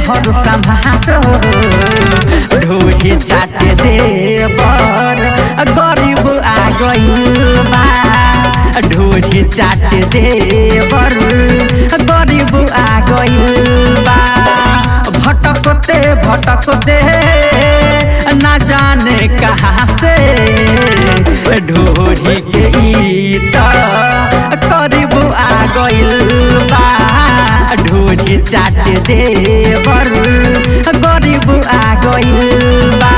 हर समारो ढोरी चाट देवर गरीब आ गइल बा ढोरी चाट देवर गरीब आ गइल बा भटकते भटकते ना जाने कहाँ से ढोरी के ई त करीब आ गइल बा ढोरी चाट देवर गरीब आ गइल बा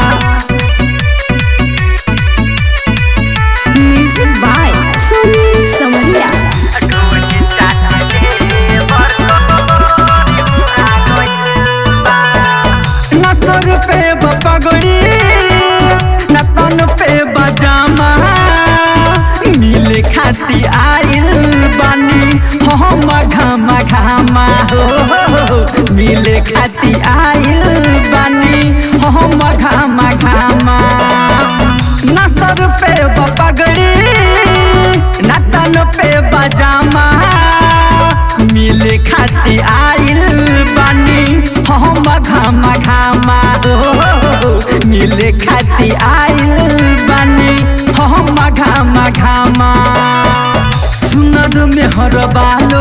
म्यूजिक बाय सोनी समरिया ढोरी चाट देवर गरीब आ गइल बा न सर पे पगड़ी न तन पे बजामा मिले खाती आइल बानी हम घामा घामा हो मिले खाती आइल बानी हम घामा घामा न सर पे पगड़ी न तन पे बजामा मिले खाती आइल बानी हम घामा घामा हो मिले खाती आइल बानी हम घामा घामा सुनर मेहर बालो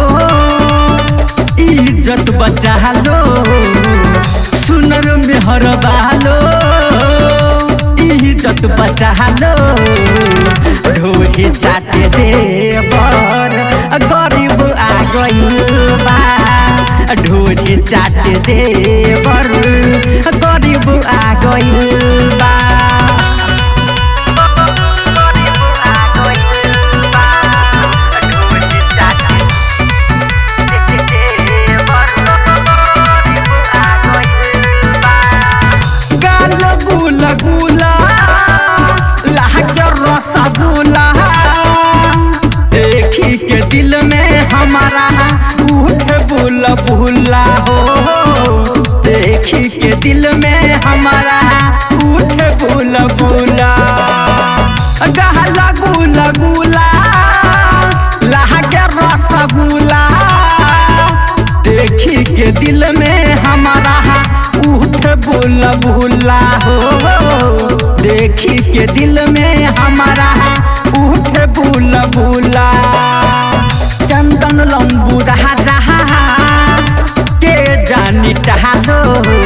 इज्जत बचा लो सुनर मेहर बालो इज्जत बचा लो ढोरी चाट देवर गरीब आ गइल बा ढोरी चाट देवर गरीब आ गइल बा गाल गुला गुला लाग रसगुल्ला देखी के दिल में हमारा उठ बुला बुला हो देखी के दिल में हमारा उठ बुला बुला गहला गुला गुला लाग रसगुल्ला देखी के दिल में हमारा उठ बुला बुला हो देखी के दिल में हमारा उठ बुला बुला चंदन लंबू रहा रहा के जानी चाहो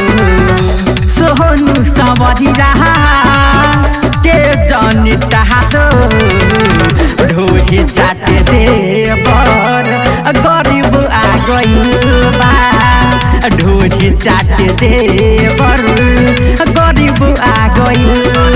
सोहनु सवरी रहा के जानी चाहो ढोरी चाट देवर गरीब आ गइल बा ढोरी चाट देवर गरीब आ गइल